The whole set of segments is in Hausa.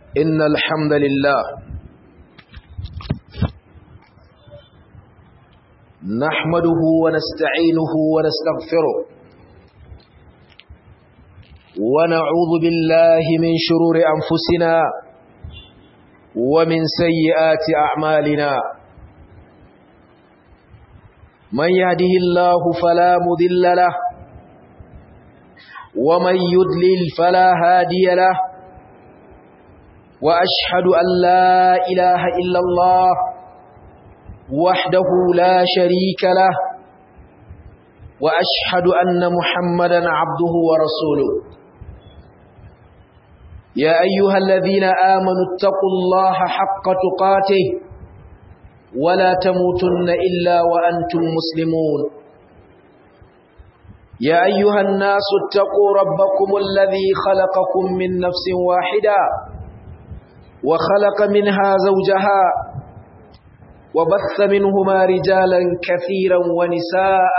إن الحمد لله نحمده ونستعينه ونستغفره ونعوذ بالله من شرور أنفسنا ومن سيئات أعمالنا من يهده الله فلا مذل له ومن يدلل فلا هادي له وأشهد أن لا إله إلا الله وحده لا شريك له وأشهد أن محمدا عبده ورسوله يا أيها الذين آمنوا اتقوا الله حق تقاته ولا تموتن إلا وأنتم مسلمون يا أيها الناس اتقوا ربكم الذي خلقكم من نفس واحدة وخلق منها زوجها وبث منهما رجالا كثيرا ونساء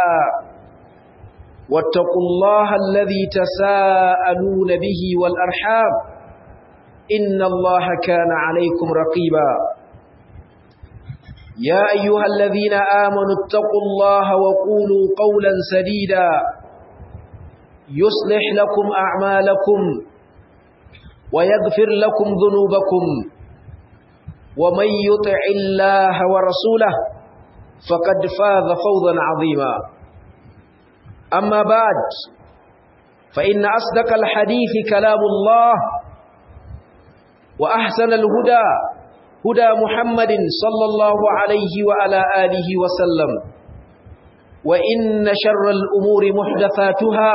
واتقوا الله الذي تساءلون به والأرحام إن الله كان عليكم رقيبا يا أيها الذين آمنوا اتقوا الله وقولوا قولا سديدا يصلح لكم أعمالكم ويغفر لكم ذنوبكم ومن يطع الله ورسوله فقد فاز فوضا عظيما أما بعد فإن أصدق الحديث كلام الله وأحسن الهدى هدى محمد صلى الله عليه وعلى آله وسلم وإن شر الأمور محدثاتها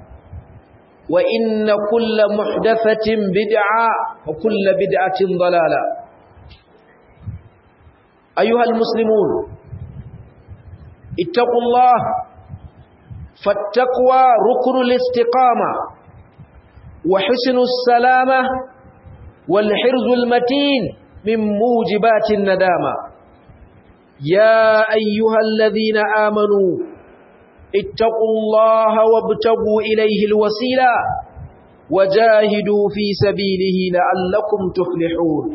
وإن كل محدثة بدعة وكل بدعة ضلالة أيها المسلمون اتقوا الله فالتقوى ركن الاستقامة وحسن السلامة والحرز المتين من موجبات الندامة يا أيها الذين آمنوا اتقوا الله وابتغوا إليه الوسيلة وجاهدوا في سبيله لعلكم تفلحون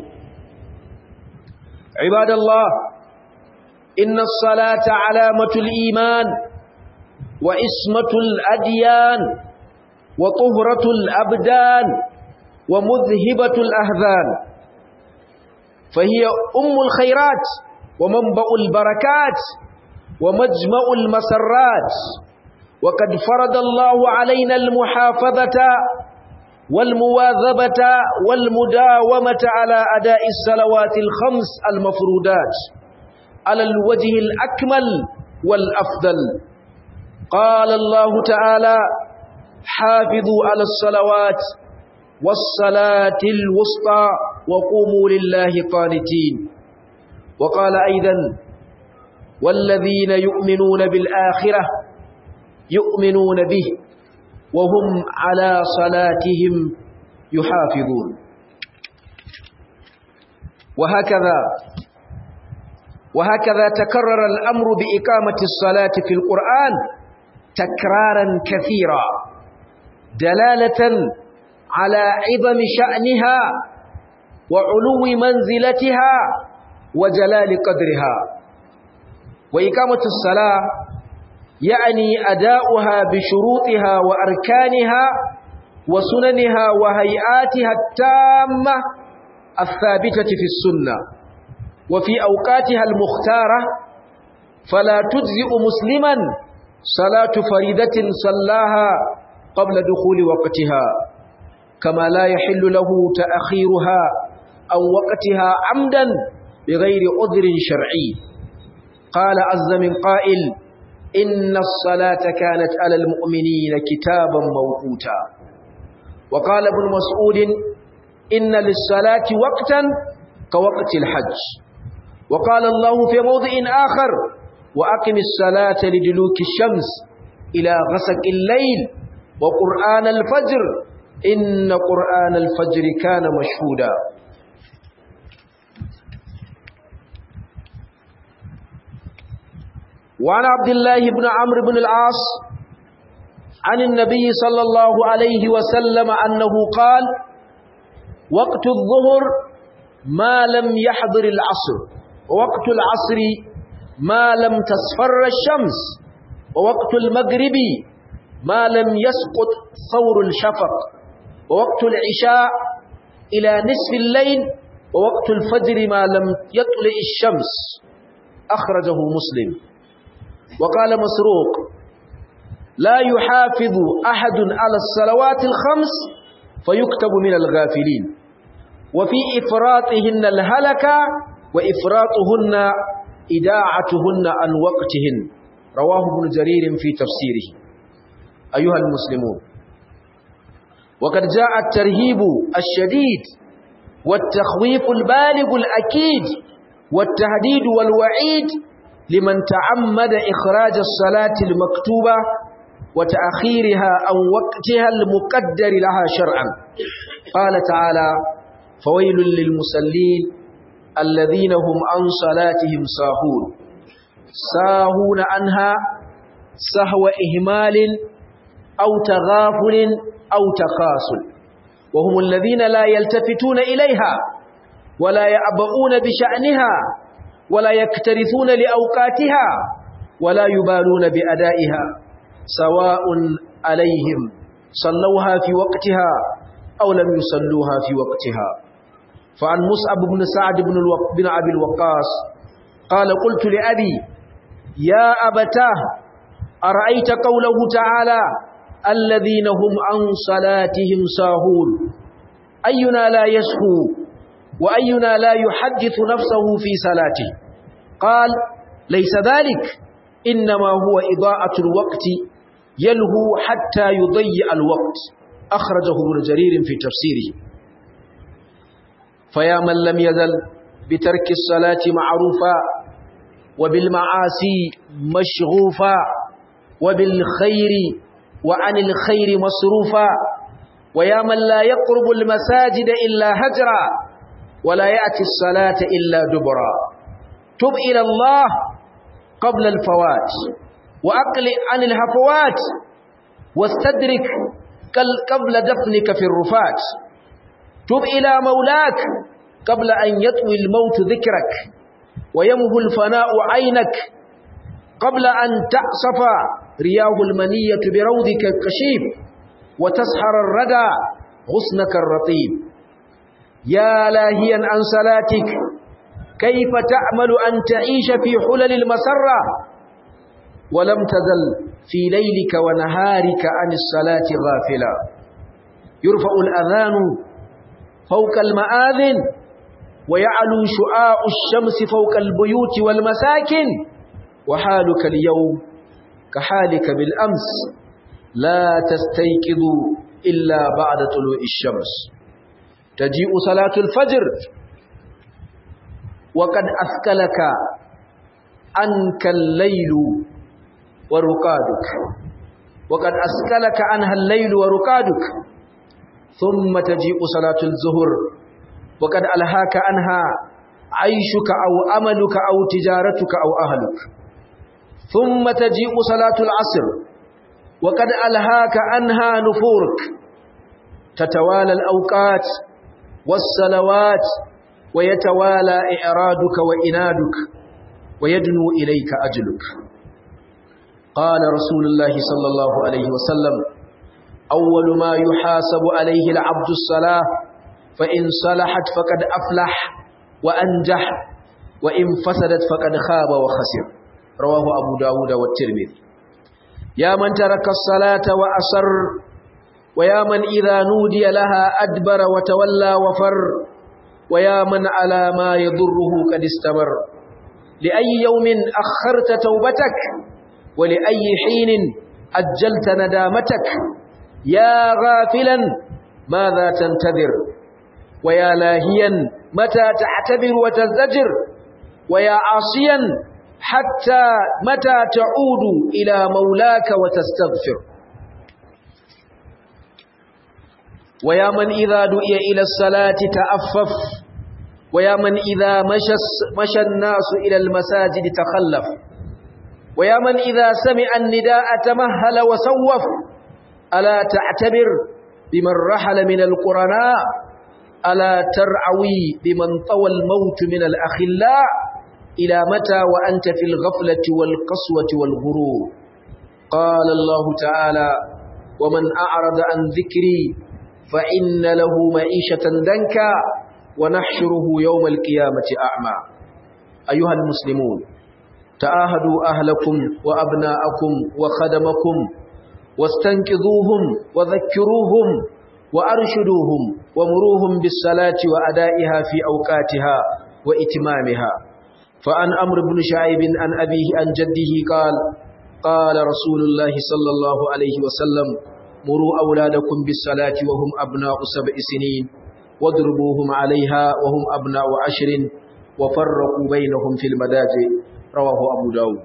عباد الله إن الصلاة علامة الإيمان وإسمة الأديان وطهرة الأبدان ومذهبة الأهذان فهي أم الخيرات ومنبأ البركات ومجمع المسرات وقد فرض الله علينا المحافظة والمواظبة والمداومة على أداء الصلوات الخمس المفروضات على الوجه الأكمل والأفضل قال الله تعالى حافظوا على الصلوات والصلاة الوسطى وقوموا لله قانتين وقال أيضا والذين يؤمنون بالآخرة يؤمنون به وهم على صلاتهم يحافظون وهكذا وهكذا تكرر الأمر بإقامة الصلاة في القرآن تكرارا كثيرا دلالة على عظم شأنها وعلو منزلتها وجلال قدرها وإقامة الصلاة يعني أداؤها بشروطها وأركانها وسننها وهيئاتها التامة الثابتة في السنة وفي أوقاتها المختارة فلا تجزئ مسلما صلاة فريدة صلاها قبل دخول وقتها كما لا يحل له تأخيرها أو وقتها عمدا بغير عذر شرعي قال عز من قائل إن الصلاة كانت على المؤمنين كتابا موقوتا وقال ابن مسعود إن للصلاة وقتا كوقت الحج وقال الله في موضع آخر وأقم الصلاة لدلوك الشمس إلى غسق الليل وقرآن الفجر إن قرآن الفجر كان مشهودا وعن عبد الله بن عمرو بن العاص عن النبي صلى الله عليه وسلم أنه قال وقت الظهر ما لم يحضر العصر ووقت العصر ما لم تصفر الشمس ووقت المغرب ما لم يسقط ثور الشفق ووقت العشاء إلى نصف الليل ووقت الفجر ما لم يطلع الشمس أخرجه مسلم وقال مسروق لا يحافظ أحد على الصلوات الخمس فيكتب من الغافلين وفي إفراطهن الهلكة وإفراطهن إداعتهن عن وقتهن رواه ابن جرير في تفسيره أيها المسلمون وقد جاء الترهيب الشديد والتخويف البالغ الأكيد والتهديد والوعيد لمن تعمد إخراج الصلاة المكتوبة وتأخيرها عن وقتها المقدر لها شرعا قال تعالى فويل للمسلين الذين هم عن صلاتهم ساهون ساهون عنها سهو إهمال أو تغافل أو تقاصل وهم الذين لا يلتفتون إليها ولا يعبؤون بشأنها ولا يكترثون لأوقاتها ولا يبالون بأدائها سواء عليهم صلوها في وقتها أو لم يصلوها في وقتها فعن مصعب بن سعد بن, الوق... بن أبي الوقاص قال قلت لأبي يا أبتاه أرأيت قوله تعالى الذين هم عن صلاتهم ساهون أينا لا يسهو وأينا لا يحدث نفسه في صلاته قال ليس ذلك إنما هو إضاءة الوقت يلهو حتى يضيع الوقت أخرجه ابن جرير في تفسيره فيا من لم يزل بترك الصلاة معروفا وبالمعاصي مشغوفا وبالخير وعن الخير مصروفا ويا من لا يقرب المساجد إلا هجرا ولا يأتي الصلاة إلا دبرا تب إلى الله قبل الفوات وأقل عن الهفوات واستدرك قبل دفنك في الرفات تب إلى مولاك قبل أن يطوي الموت ذكرك ويمه الفناء عينك قبل أن تعصف رياه المنية بروضك الكشيف وتسحر الردى غصنك الرطيب يا لاهيا عن صلاتك كيف تأمل أن تعيش في حلل المسرة ولم تزل في ليلك ونهارك عن الصلاة غافلا يرفع الأذان فوق المآذن ويعلو شعاع الشمس فوق البيوت والمساكن وحالك اليوم كحالك بالأمس لا تستيقظ إلا بعد طلوع الشمس تجيء صلاة الفجر وقد أثقلك عنك الليل ورقادك وقد أثقلك عنها الليل ورقادك ثم تجيء صلاة الظهر وقد ألهاك عنها عيشك أو أملك أو تجارتك أو أهلك ثم تجيء صلاة العصر وقد ألهاك عنها نفورك تتوالى الأوقات والصلوات ويتوالى إعرادك وإنادك ويدنو إليك أجلك قال رسول الله صلى الله عليه وسلم أول ما يحاسب عليه العبد الصلاة فإن صلحت فقد أفلح وأنجح وإن فسدت فقد خاب وخسر رواه أبو داود والترمذي يا من ترك الصلاة وأصر ويا من إذا نودي لها أدبر وتولى وفر ويا من على ما يضره قد استمر لأي يوم أخرت توبتك ولأي حين أجلت ندامتك يا غافلا ماذا تنتظر ويا لاهيا متى تعتبر وتزدجر ويا عاصيا حتى متى تعود إلى مولاك وتستغفر ويا من إذا دعي إلى الصلاة تأفف ويا من إذا مشى, مشى الناس إلى المساجد تخلف ويا من إذا سمع النداء تمهل وسوف ألا تعتبر بمن رحل من القرناء ألا ترعوي بمن طوى الموت من الأخلاء إلى متى وأنت في الغفلة والقسوة والغرور قال الله تعالى ومن أعرض عن ذكري فإن له معيشة دنكا ونحشره يوم القيامة أعمى أيها المسلمون تعاهدوا أهلكم وأبناءكم وخدمكم واستنقذوهم وذكروهم وأرشدوهم ومروهم بالصلاة وأدائها في أوقاتها وإتمامها فعن أمر بن شعيب عن أبيه عن جده قال قال رسول الله صلى الله عليه وسلم مروا أولادكم بالصلاة وهم أبناء سبع سنين واضربوهم عليها وهم أبناء عشر وفرقوا بينهم في المداجع رواه أبو داود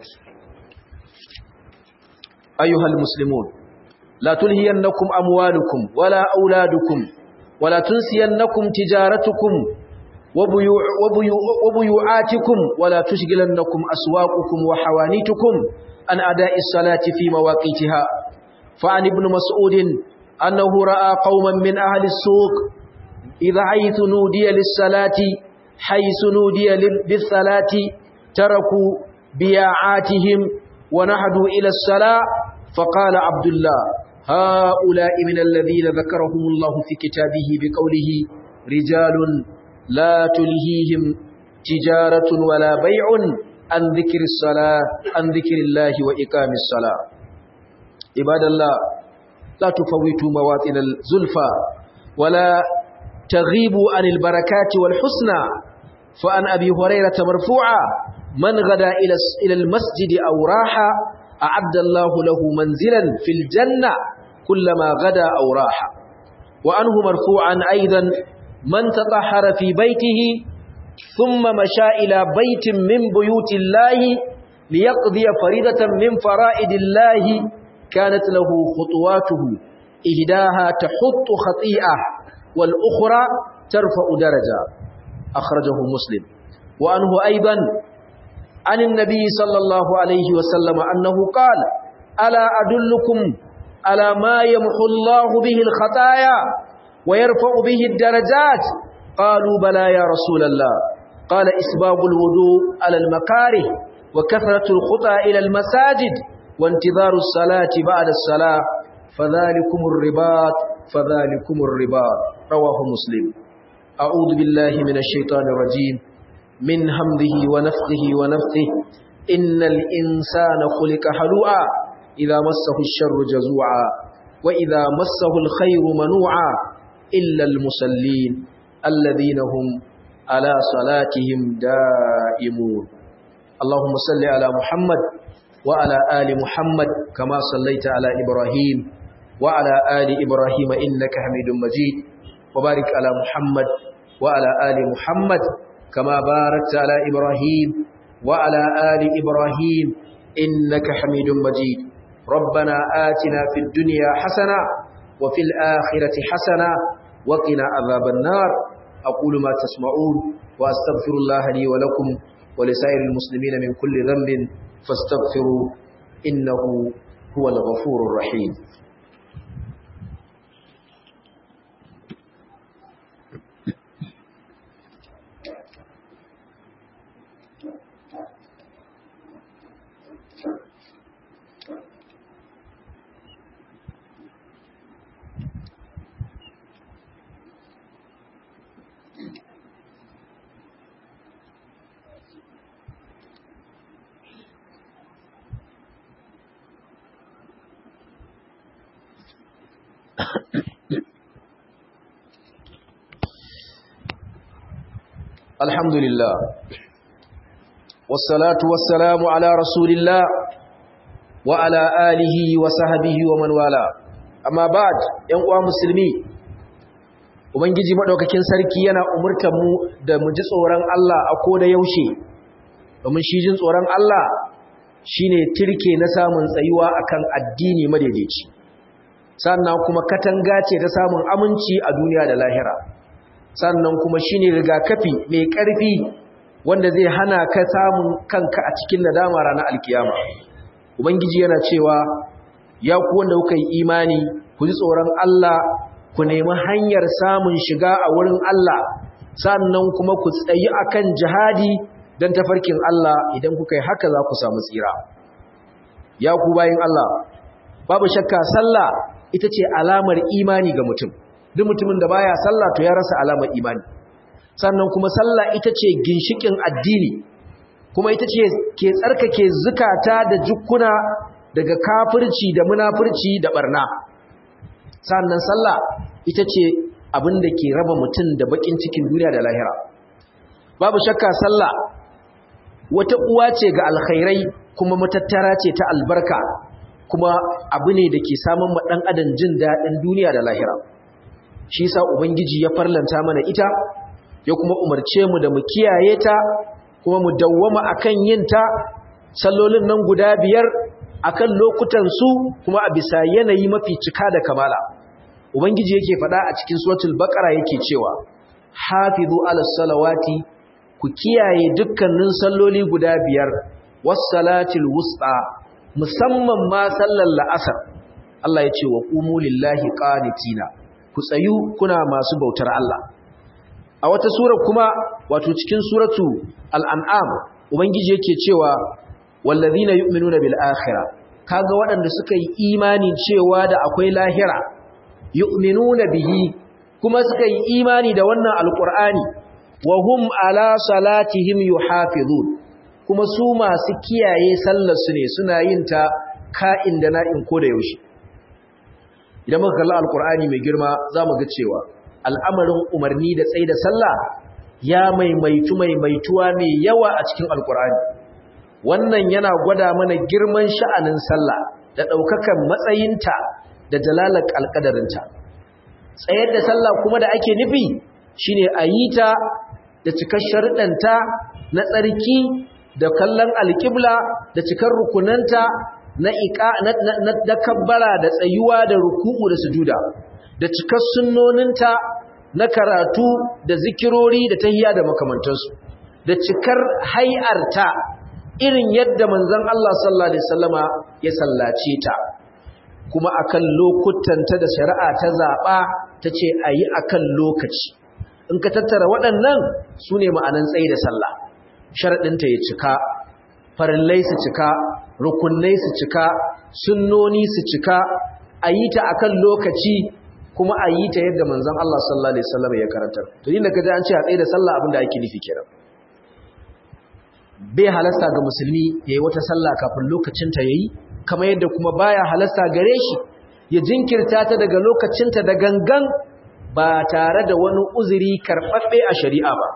أيها المسلمون لا تلهينكم أموالكم ولا أولادكم ولا تنسينكم تجارتكم وبيوع وبيوع وبيوعاتكم ولا تشغلنكم أسواقكم وحوانيتكم عن أداء الصلاة في مواقيتها فعن ابن مسعود أنه رأى قوما من أهل السوق إذا حيث نودي للصلاة حيث نودي بالصلاة تركوا بياعاتهم ونهدوا إلى الصلاة فقال عبد الله هؤلاء من الذين ذكرهم الله في كتابه بقوله رجال لا تلهيهم تجارة ولا بيع عن ذكر الصلاة عن ذكر الله وإقام الصلاة عباد الله لا تفوتوا مواطن الزلفى ولا تغيبوا عن البركات والحسنى فعن أبي هريرة مرفوعا من غدا إلى المسجد أو راح أعد الله له منزلا في الجنة كلما غدا أو راح وعنه مرفوعا أيضا من تطهر في بيته ثم مشى إلى بيت من بيوت الله ليقضي فريدة من فرائد الله كانت له خطواته إهداها تحط خطيئة والأخرى ترفع درجة أخرجه مسلم وأنه أيضا عن النبي صلى الله عليه وسلم أنه قال ألا أدلكم على ما يمحو الله به الخطايا ويرفع به الدرجات قالوا بلى يا رسول الله قال إسباب الوضوء على المكاره وكثرة الخطى إلى المساجد وانتظار الصلاة بعد الصلاة فذلكم الرباط فذلكم الرباط رواه مسلم أعوذ بالله من الشيطان الرجيم من همده ونفخه ونفثه إن الإنسان خلق حلوعا إذا مسه الشر جزوعا وإذا مسه الخير منوعا إلا المسلين الذين هم على صلاتهم دائمون اللهم صل على محمد وعلى آل محمد كما صليت على إبراهيم وعلى آل إبراهيم إنك حميد مجيد وبارك على محمد وعلى آل محمد كما باركت على إبراهيم وعلى آل إبراهيم إنك حميد مجيد ربنا آتنا في الدنيا حسنة وفي الآخرة حسنة وقنا عذاب النار أقول ما تسمعون وأستغفر الله لي ولكم ولسائر المسلمين من كل ذنب فاستغفروا إنه هو الغفور الرحيم الحمد لله والصلاة والسلام على رسول الله وعلى آله وصحبه ومن والاه أما بعد ينقوى مسلمي Ubangiji maɗaukakin sarki yana umurtar mu da mu ji tsoron Allah a koda yaushe, domin shi jin tsoron Allah shi ne tirke na samun tsayuwa akan addini madaidaici, sannan kuma katanga ce ta samun aminci a duniya da lahira. sannan kuma shine rigakafi mai ƙarfi wanda zai hana ka samun kanka a cikin nadama ranar alkiyama ubangiji yana cewa ya ku wanda kuka yi imani ku ji tsoron Allah ku nemi hanyar samun shiga a wurin Allah sannan kuma ku tsayi akan jihadi dan tafarkin Allah idan kuka yi haka za ku samu tsira ya ku bayin Allah babu shakka sallah ita ce alamar imani ga mutum duk mutumin da baya sallah to ya rasa alamar imani sannan kuma sallah ita ce ginshikin addini kuma ita ce ke tsarkake zukata da jukkuna daga kafirci da munafurci da barna sannan sallah ita ce abin da ke raba mutum da bakin cikin duniya da lahira babu shakka sallah wata uwa ce ga alkhairai kuma matattara ce ta albarka kuma abu ne da ke samun ma ɗan adam jin daɗin duniya da lahira shi sa ubangiji ya farlanta mana ita ya kuma umarce mu da mu kiyaye ta kuma mu dawwama akan yin ta sallolin nan guda biyar akan lokutan su kuma a bisa yanayi mafi cika da kamala ubangiji yake faɗa a cikin suratul baqara yake cewa hafizu ala salawati ku kiyaye dukkanin salloli guda biyar was salatil wusta musamman ma sallar la'asar Allah ya ce wa qumu lillahi qanitina ku tsayu kuna masu bautar Allah a wata sura kuma wato cikin suratu al-an'am ubangiji yake cewa wallazina yu'minuna bil akhirah kaga waɗanda suka yi imani cewa da akwai lahira yu'minuna bihi kuma suka yi imani da wannan alqur'ani wa hum ala salatihim yuhafizun kuma su masu kiyaye sallar su ne suna yin ta ka'in da na'in ko da yaushe idan muka kalli alqur'ani mai girma zamu ga cewa al'amarin umarni da tsaye da sallah ya maimaitu maimaituwa mai yawa a cikin alqur'ani wannan yana gwada mana girman sha'anin sallah da ɗaukakan matsayinta da jalalar alƙadarinta tsayar da sallah kuma da ake nufi shine a yi ta da cikar sharuɗanta na tsarki da kallon alƙibla da cikar rukunanta na iƙa na kabbara da tsayuwa da ruku'u da sujuda da cikar sunnoninta na karatu da zikirori da tahiya da makamantansu da cikar hai'arta irin yadda manzon Allah sallallahu alaihi wasallama ya sallace ta kuma akan lokutanta da shari'a ta zaba tace ayi akan lokaci in ka tattara waɗannan sune ma'anan tsayi da sallah sharadin ta ya cika farillai su cika rukunnai su cika sunnoni su cika ayi ta akan lokaci kuma ayi ta yadda manzon Allah sallallahu alaihi wasallama ya karantar to inda kaje an ce a tsayi da sallah abinda ake nufi kenan bai halasta ga musulmi ya yi wata sallah kafin lokacinta ya yi kamar yadda kuma baya halasta gare shi ya jinkirta ta daga lokacinta da gangan ba tare da wani uzuri karɓaɓɓe a shari'a ba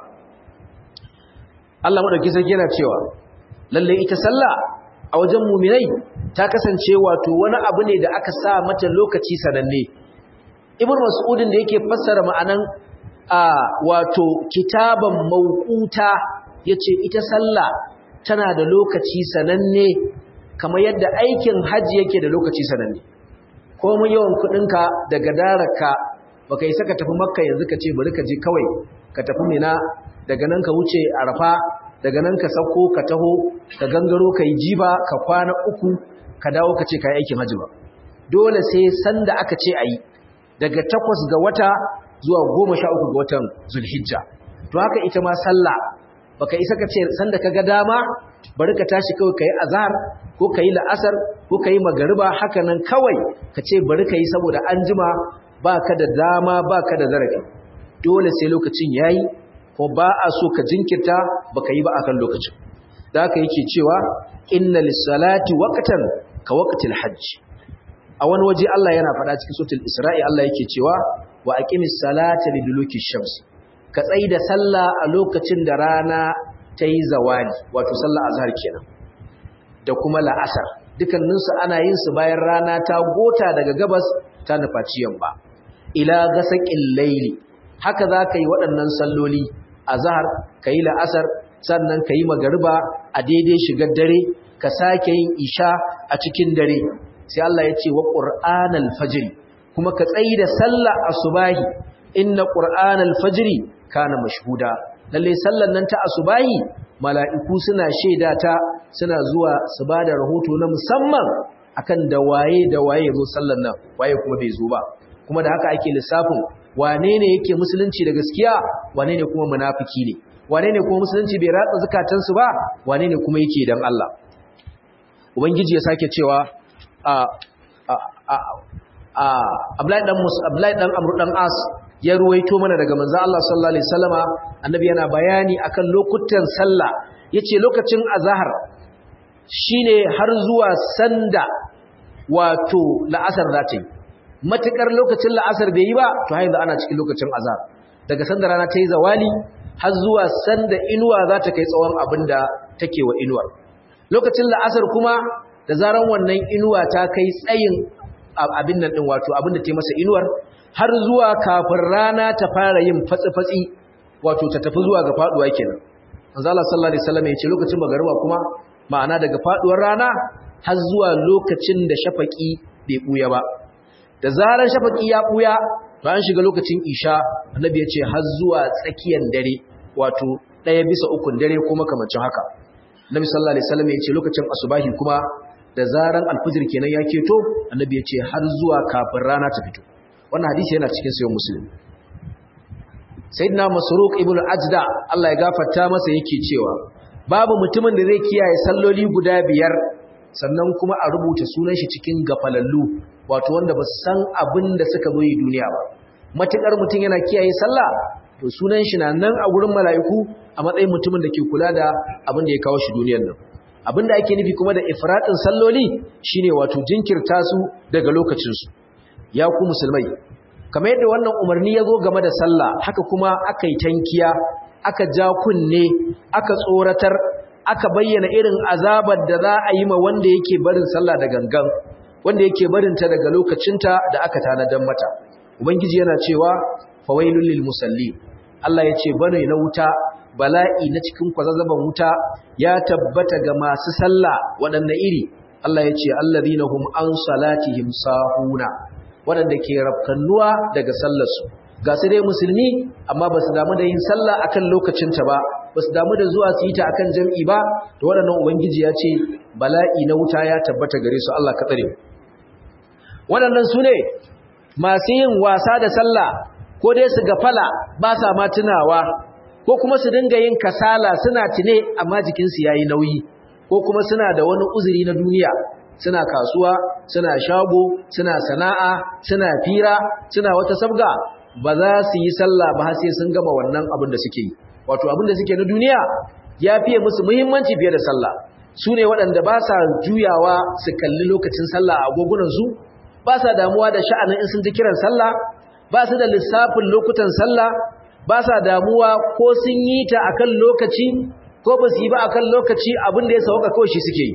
Allah maɗauki sarki yana cewa lalle ita sallah a wajen muminai ta kasance wato wani abu ne da aka sa mata lokaci sananne ibn mas'udin da yake fassara ma'anan a wato kitaban mawquta yace ita sallah tana da lokaci sananne kamar yadda aikin haji yake da lokaci sananne ko mun yawan kudinka daga daraka baka yi saka tafi makka yanzu ka ce bari ka je kawai ka tafi mina daga nan ka wuce arafa daga nan ka sauko ka taho ka gangaro ka yi jiba ka kwana uku ka dawo ka ce ka yi aikin haji ba dole sai sanda aka ce a yi daga takwas ga wata zuwa goma sha uku ga watan zulhijja to haka ita ma sallah baka isa ka ce sanda ka ga dama bari ka tashi kawai ka yi azhar ko ka yi la'asar ko ka yi magariba haka nan kawai ka ce bari ka yi saboda an jima ba ka da dama ba ka da zarafi dole sai lokacin ya yi ko ba a so ka jinkirta ba ka yi ba a kan lokacin da haka yake cewa inna lissalati waqtan ka waqtil hajj a wani waje Allah yana faɗa cikin suratul isra'i Allah yake cewa wa aqimis salata liduluki shams ka tsai da sallah a lokacin da rana ta yi zawali wato sallah azhar kenan da kuma la'asar dukanninsu ana yin su bayan rana ta gota daga gabas ta nufaci yamma ila gasaqil layli haka za ka yi waɗannan salloli azhar ka yi la'asar sannan ka yi magariba a daidai shigar dare ka sake yin isha a cikin dare sai Allah ya ce wa qur'anal fajr kuma ka tsayi da sallah asubahi inna qur'anal fajr kana mashhuda lalle sallan nan ta asubahi mala'iku suna shaida ta suna zuwa su ba da rahoto na musamman akan da waye da waye zo sallan nan waye kuma bai zo ba kuma da haka ake lissafin wane ne yake musulunci da gaskiya wane ne kuma munafiki ne wane ne kuma musulunci bai ratsa zukatansu ba wane ne kuma yake dan Allah ubangiji ya sake cewa a a a a Abdullahi dan Mus Abdullahi dan Amr dan As ya ruwaito mana daga manzo Allah sallallahu alaihi wasallama annabi yana bayani akan lokutan sallah yace lokacin azhar shine har zuwa sanda wato la'asar za ta yi matukar lokacin la'asar bai yi ba to har yanzu ana cikin lokacin azhar daga sanda rana ta yi zawali har zuwa sanda inuwa za ta kai tsawon abin da take wa inuwa lokacin la'asar kuma da zaran wannan inuwa ta kai tsayin abin nan din wato abin da ta yi masa inuwar har zuwa kafin rana ta fara yin fatsi-fatsi wato ta tafi zuwa ga faduwa kenan manzo Allah sallallahu alaihi wasallam ya ce lokacin magariba kuma ma'ana daga faduwar rana har zuwa lokacin da shafaki bai buya ba da zarar shafaki ya buya to an shiga lokacin isha annabi ya ce har zuwa tsakiyar dare wato ɗaya bisa ukun dare kuma kamancin haka annabi sallallahu alaihi wasallam ya ce lokacin asubahi kuma da zaran alfijir kenan ya keto annabi ya ce har zuwa kafin rana ta fito wannan hadisi yana cikin sayan muslim sayyidina masruq ibnu ajda Allah ya gafarta masa yake cewa babu mutumin da zai kiyaye salloli guda biyar sannan kuma a rubuta sunan shi cikin gafalallu wato wanda ba san abin da suka zo yi duniya ba matukar mutum yana kiyaye sallah to sunan shi na nan a gurin mala'iku a matsayin mutumin da ke kula da abin da ya kawo shi duniyar nan abin da ake nufi kuma da ifratin salloli shine wato jinkirta su daga lokacin su ya ku musulmai kamar yadda wannan umarni ya zo game da sallah haka kuma aka yi tankiya aka ja kunne aka tsoratar aka bayyana irin azabar da za a yi ma wanda yake barin sallah da gangan wanda yake barinta daga lokacinta da aka tanadan mata ubangiji yana cewa fawailul lil musallin Allah ya ce bane na wuta bala'i na cikin kwazazzaban wuta ya tabbata ga masu sallah waɗanne iri Allah ya ce allazina hum an salatihim sahuna waɗanda ke rafkannuwa daga sallarsu ga su dai musulmi amma ba su damu da yin sallah akan lokacinta ba ba su damu da zuwa su yi ta akan jam'i ba da waɗannan ubangiji ya ce bala'i na wuta ya tabbata gare su Allah ka tsare waɗannan su ne masu yin wasa da sallah ko dai su gafala ba sa ma tunawa ko kuma su dinga yin kasala suna tune amma jikinsu ya yi nauyi ko kuma suna da wani uzuri na duniya suna kasuwa suna shago suna sana'a suna fira suna wata sabga ba za su yi sallah ba sai sun gama wannan abin da suke yi wato abin da suke na duniya ya fiye musu muhimmanci fiye da sallah su ne waɗanda ba sa juyawa su kalli lokacin sallah a agogunansu ba sa damuwa da sha'anin in sun ji kiran sallah ba su da lissafin lokutan sallah ba sa damuwa ko sun yi ta akan lokaci ko ba su yi ba akan lokaci abin da ya sauka kawai shi suke yi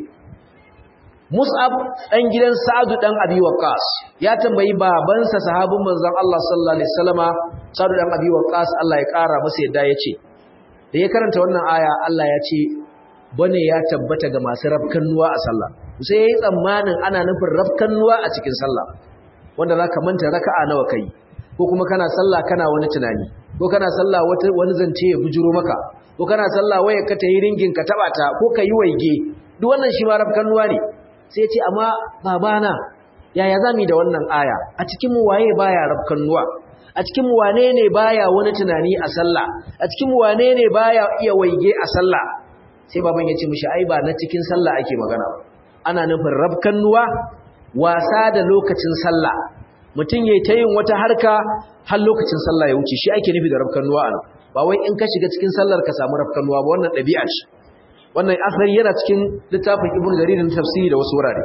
Mus'ab ɗan gidan Sa'adu ɗan Abi Waqqas ya tambayi babansa sahabin manzon Allah sallallahu alaihi wasallama Sa'adu ɗan Abi Waqqas Allah ya ƙara masa yadda yace da ya karanta wannan aya Allah ya ce bane ya tabbata ga masu rafkannuwa a sallah sai yayi tsammanin ana nufin rafkannuwa a cikin sallah wanda zaka manta raka'a nawa kai ko kuma kana sallah kana wani tunani ko kana sallah wata wani zance ya bujuro maka ko kana sallah waya ka tayi ringin ka taba ta ko kai waige duk wannan shi ma rafkannuwa ne sai ce amma babana yaya zamu da wannan aya a cikin mu waye baya rafkannuwa a cikin mu wane ne baya wani tunani a sallah a cikin mu wane ne baya iya waige a sallah sai baban ya ce mishi ai ba na cikin sallah ake magana ana nufin rafkannuwa wasa da lokacin sallah mutum yayi ta yin wata harka har lokacin sallah ya wuce shi ake nufi da rafkannuwa anan ba wai in ka shiga cikin sallar ka samu rafkannuwa ba wannan ɗabi'a ce wannan asali yana cikin littafin ibnu jarir na tafsiri da wasu wurare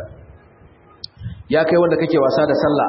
ya kai wanda kake wasa da sallah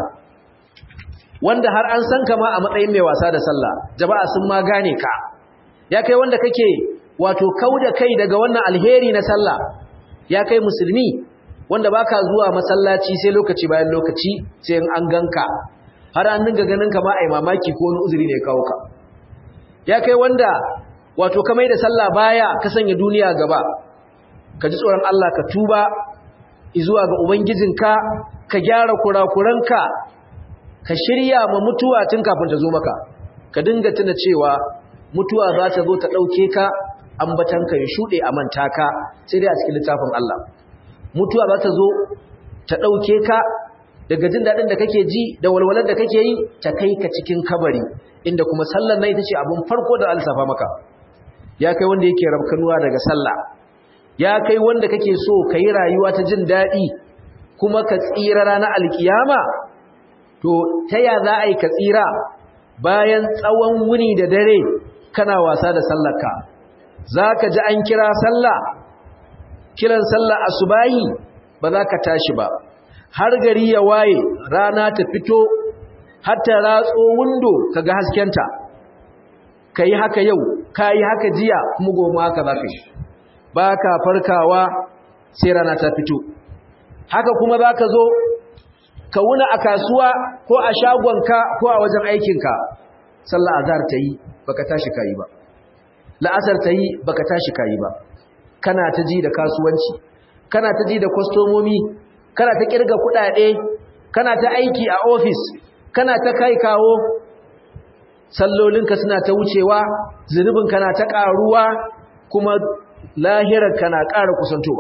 wanda har an san kama a matsayin mai wasa da sallah jama'a sun ma gane ka ya kai wanda kake wato kauda kai daga wannan alheri na sallah ya kai musulmi wanda baka zuwa masallaci sai lokaci bayan lokaci sai an ganka har an dinga ganin ka ma ai mamaki ko wani uzuri ne kawo ka ya kai wanda wato ka mai da sallah baya ka sanya duniya gaba ka ji tsoron Allah ka tuba zuwa ga ubangijinka ka gyara kurakuranka ka shirya ma mutuwa tun kafin ta zo maka ka dinga tuna cewa mutuwa za ta zo ta ɗauke ka ambatanka ya shuɗe a manta ka sai dai a cikin littafin Allah mutuwa za ta zo ta ɗauke ka daga jin daɗin da kake ji da walwalar da kake yi ta kai ka cikin kabari inda kuma sallar nan ita ce abin farko da alsafa maka ya kai wanda yake rabkanuwa daga sallah ya kai wanda kake so ka yi rayuwa ta jin daɗi kuma ka tsira ranar alkiyama to ta ya za a yi ka tsira bayan tsawon wuni da dare kana wasa da sallarka za ka ji an kira sallah kiran sallah asubahi ba za ka tashi ba har gari ya waye rana ta fito har ta ratso windo ka ga haskenta ka yi haka yau ka yi haka jiya kuma goma haka za ka yi ba ka farkawa sai rana ta fito haka kuma za ka zo ka wuna a kasuwa ko a shagonka ko a wajen aikinka sallah azhar ta yi baka tashi kayi ba la'asar ta yi baka tashi kayi ba kana ta ji da kasuwanci kana ta ji da kwastomomi kana ta kirga kudade kana ta aiki a ofis kana ta kai kawo sallolinka suna ta wucewa zunubin kana ta karuwa kuma lahirar kana ƙara kusantowa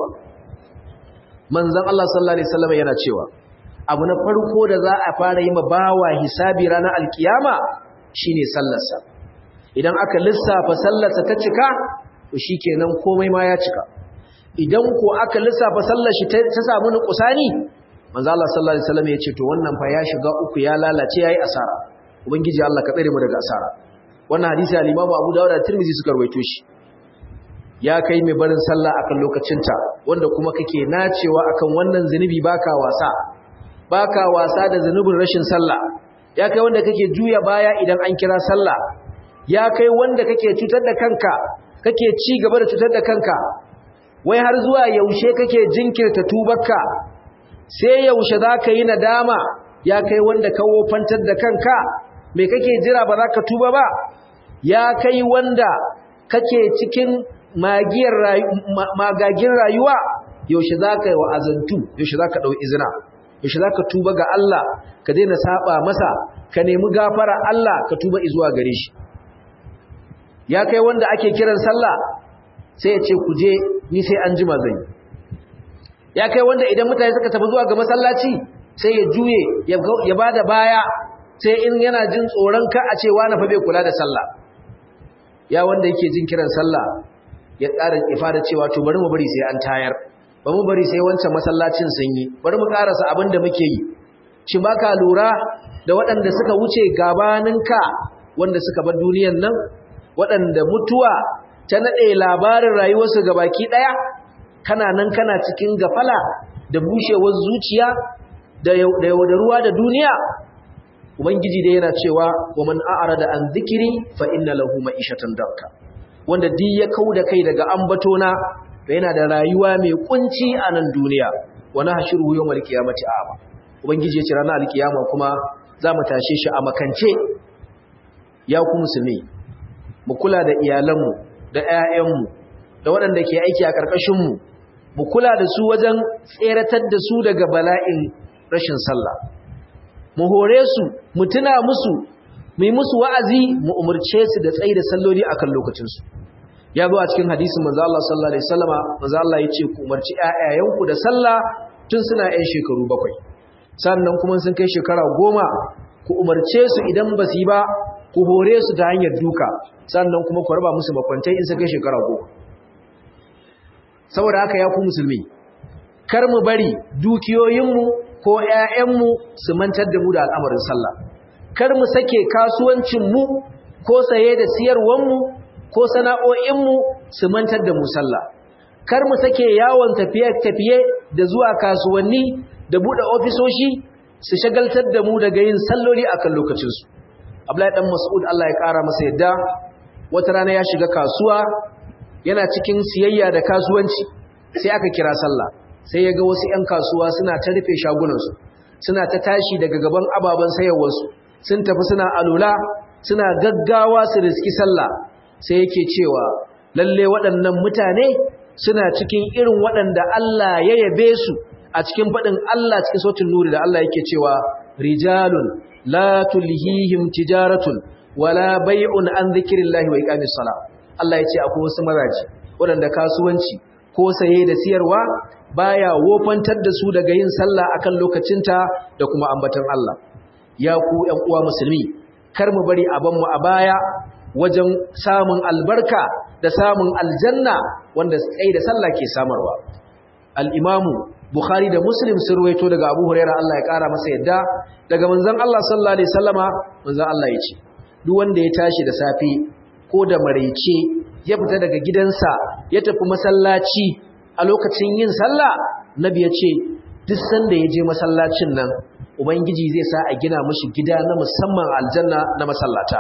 manzon Allah sallallahu alaihi wasallam yana cewa abu na farko da za a fara yi ma bawa hisabi ranar alkiyama shine sallarsa idan aka lissafa sallarsa ta cika to shikenan komai ma ya cika idan ko aka lissafa sallar shi ta samu nukusani manzo Allah sallallahu alaihi wasallam ya ce to wannan fa ya shiga uku ya lalace yayi asara ubangiji Allah ka tsare mu daga asara wannan hadisi al-Imam Abu Dawud da Tirmidhi suka rawaito shi ya kai mai barin sallah akan lokacinta wanda kuma kake nacewa akan wannan zinubi baka wasa baka wasa da zanubin rashin sallah ya kai wanda kake juya baya idan an kira sallah ya kai wanda kake cutar da kanka kake ci gaba da cutar da kanka wai har zuwa yaushe kake jinkirta tubarka sai yaushe zaka yi nadama ya kai wanda ka wofantar da kanka me kake jira ba za ka tuba ba ya kai wanda kake cikin magiyar magagin rayuwa yaushe zaka yi wa'azantu yaushe zaka dau izina yaushe za ka tuba ga Allah ka daina saba masa ka nemi gafara Allah ka tuba izuwa gare shi ya kai wanda ake kiran sallah sai ya ce ku je ni sai an jima zan ya kai wanda idan mutane suka tafi zuwa ga masallaci sai ya juye ya bada baya sai in yana jin tsoron ka a ce wani fa bai kula da sallah ya wanda yake jin kiran sallah ya ƙara ifada cewa to bari mu bari sai an tayar ba mu bari sai wancan masallacin sun yi bari mu karasa abin da muke yi shi baka lura da waɗanda suka wuce gabaninka wanda suka bar duniyan nan waɗanda mutuwa ta naɗe labarin rayuwarsu gabaki ɗaya kana nan kana cikin gafala da bushewar zuciya da ruwa da duniya ubangiji dai yana cewa wa man a'rada an dhikri fa inna lahu ma'ishatan darka wanda duk ya kauda kai daga ambatona da yana da rayuwa mai kunci a nan duniya wani hashiru yau mal kiyamati a'ama ubangiji ya ce ranar alkiyama kuma za mu tashe shi a makance ya ku musulmi mu kula da iyalanmu da 'ya'yanmu da waɗanda ke aiki a ƙarƙashinmu mu kula da su wajen tseratar da su daga bala'in rashin sallah mu hore su mu tuna musu mu yi musu wa'azi mu umarce su da tsayi da salloli akan lokacinsu ya zo a cikin hadisin manzo Allah sallallahu alaihi wasallama manzo Allah ya ce ku umarci ƴaƴayenku da sallah tun suna ƴan shekaru bakwai sannan kuma sun kai shekara goma ku umarce su idan ba su yi ba ku hore su ta hanyar duka sannan kuma ku raba musu makwantai in sun kai shekara goma saboda haka ya ku musulmi kar mu bari dukiyoyinmu ko ƴaƴanmu su mantar da mu da al'amarin sallah kar mu sake kasuwancinmu ko saye da siyarwanmu ko sana'o'inmu su mantar da mu sallah kar mu sake yawon tafiye-tafiye da zuwa kasuwanni da buɗe ofisoshi su shagaltar da mu daga yin salloli akan lokacinsu Abdullahi dan Mas'ud Allah ya ƙara masa yadda wata rana ya shiga kasuwa yana cikin siyayya da kasuwanci sai aka kira sallah sai ya ga wasu 'yan kasuwa suna ta rufe shagunansu suna ta tashi daga gaban ababen sayarwarsu sun tafi suna alula suna gaggawa su riski sallah sai yake cewa lalle waɗannan mutane suna cikin irin waɗanda Allah ya yabe su a cikin faɗin Allah cikin sautin nuri da Allah yake cewa rijalun la tulhihim tijaratun wala bai'un an dhikrillahi wa iqamis sala Allah yace akwai wasu mazaji waɗanda kasuwanci ko saye da siyarwa baya wofantar da su daga yin sallah akan lokacinta da kuma ambatan Allah ya ku ƴan uwa musulmi kar mu bari a mu a baya wajen samun albarka da samun aljanna wanda tsaye da sallah ke samarwa al-imamu bukhari da muslim sun ruwaito daga abu huraira Allah ya kara masa yadda daga manzon Allah sallallahu alaihi wasallama manzon Allah ya ce duk wanda ya tashi da safe ko da maraice ya fita daga gidansa ya tafi masallaci a lokacin yin sallah nabi ya ce duk sanda ya je masallacin nan ubangiji zai sa a gina mashi gida na musamman aljanna na masallata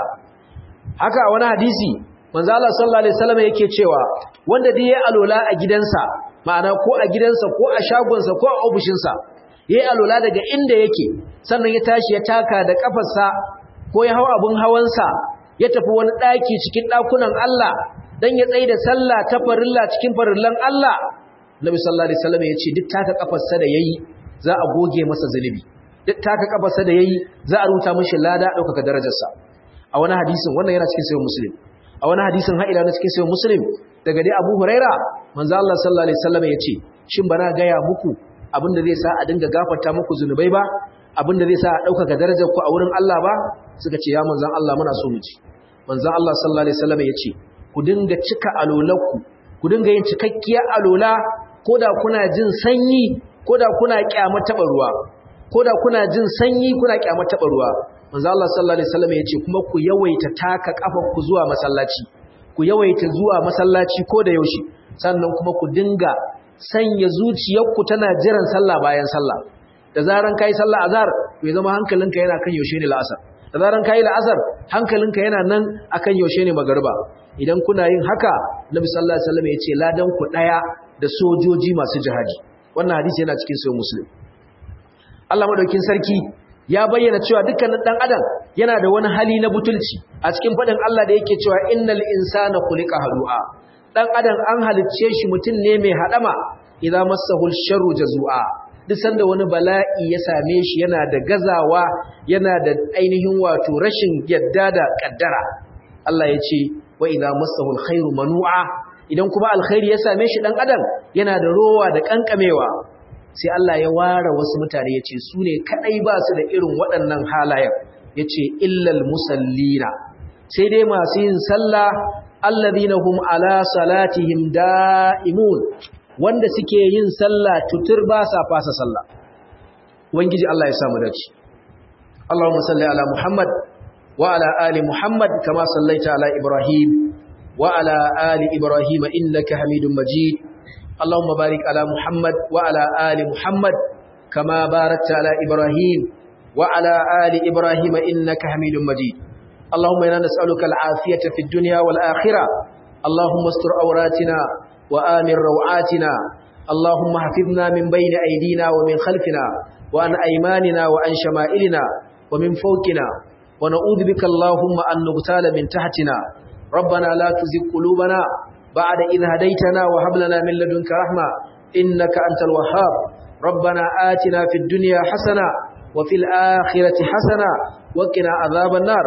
haka a wani hadisi manzo Allah sallallahu alaihi wasallam yake cewa wanda dai ya alola a gidansa ma'ana ko a gidansa ko a shagonsa ko a ofishinsa yayi alola daga inda yake sannan ya tashi ya taka da kafarsa ko ya hawa abun hawansa ya tafi wani daki cikin dakunan Allah dan ya tsaye da sallah ta farilla cikin farillan Allah Nabi sallallahu alaihi wasallam ya ce duk taka kafarsa da yayi za a goge masa zulubi duk taka kafarsa da yayi za a ruta mishi lada ɗaukaka darajarsa a wani hadisin wannan yana cikin sayyid muslim a wani hadisin ha'ila na cikin sayyid muslim daga dai Abu Huraira manzo Allah sallallahu alaihi wasallam ya ce shin bana gaya muku abinda zai sa a dinga gafarta muku zunubai ba abinda zai sa a ɗaukaka darajar ku a wurin Allah ba suka ce ya manzon Allah muna so mu ji manzon Allah sallallahu alaihi wasallam ya ce ku dinga cika alolanku ku dinga yin cikakkiyar alola koda kuna jin sanyi koda kuna kyamar taba ruwa koda kuna jin sanyi kuna kyamar taba ruwa manzo Allah sallallahu alaihi wasallam yace kuma ku yawaita taka kafar ku zuwa masallaci ku yawaita zuwa masallaci ko da yaushe sannan kuma ku dinga sanya zuciyarku tana jiran sallah bayan sallah da zaran kai sallah azhar to ya zama hankalinka yana kan yaushe ne la'asar da zaran kai la'asar hankalinka yana nan akan yaushe ne magariba idan kuna yin haka nabi sallallahu alaihi wasallam yace ladan ku daya da sojoji masu jihadi wannan hadisi yana cikin sahih muslim Allah madaukin sarki ya bayyana cewa dukkanin dan adam yana da wani hali na butulci a cikin fadin Allah da yake cewa innal insana khuliqa halu'a dan adam an halicce shi mutum ne mai hadama idza massahul sharru jazua duk sanda wani bala'i ya same shi yana da gazawa yana da ainihin wato rashin yadda da kaddara Allah ya ce wa idza massahu alkhairu manu'a idan kuma alkhairi ya same shi dan adam yana da rowa da kankamewa sai Allah ya ware wasu mutane yace su ne kadai ba su da irin waɗannan halayen yace illal musallina sai dai masu yin sallah alladhina hum ala salatihim da'imun wanda suke yin sallah tutur ba sa fasa sallah ubangiji Allah ya samu dace Allahumma salli ala Muhammad وعلى آل محمد كما صليت على إبراهيم وعلى آل إبراهيم إنك حميد مجيد اللهم بارك على محمد وعلى آل محمد كما باركت على إبراهيم وعلى آل إبراهيم إنك حميد مجيد اللهم إنا نسألك العافية في الدنيا والآخرة اللهم استر أوراتنا وآمن روعاتنا اللهم حفظنا من بين أيدينا ومن خلفنا وعن أيماننا وعن شمائلنا ومن فوقنا ونعوذ بك اللهم أن نغتال من تحتنا ربنا لا تزغ قلوبنا بعد إذ هديتنا وهب لنا من لدنك رحمة إنك أنت الوهاب ربنا آتنا في الدنيا حسنة وفي الآخرة حسنة وقنا عذاب النار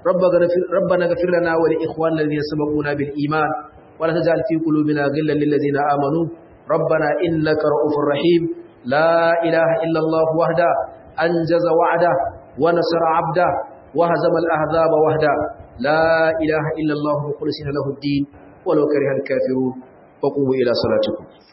ربنا اغفر لنا ولإخواننا الذين سبقونا بالإيمان ولا تجعل في قلوبنا غلا للذين آمنوا ربنا إنك رؤوف رحيم لا إله إلا الله وحده أنجز وعده ونصر عبده وهزم الأحزاب وحده لا إله إلا الله مخلصين له الدين ولو كره الكافرون وقوموا إلى صلاتكم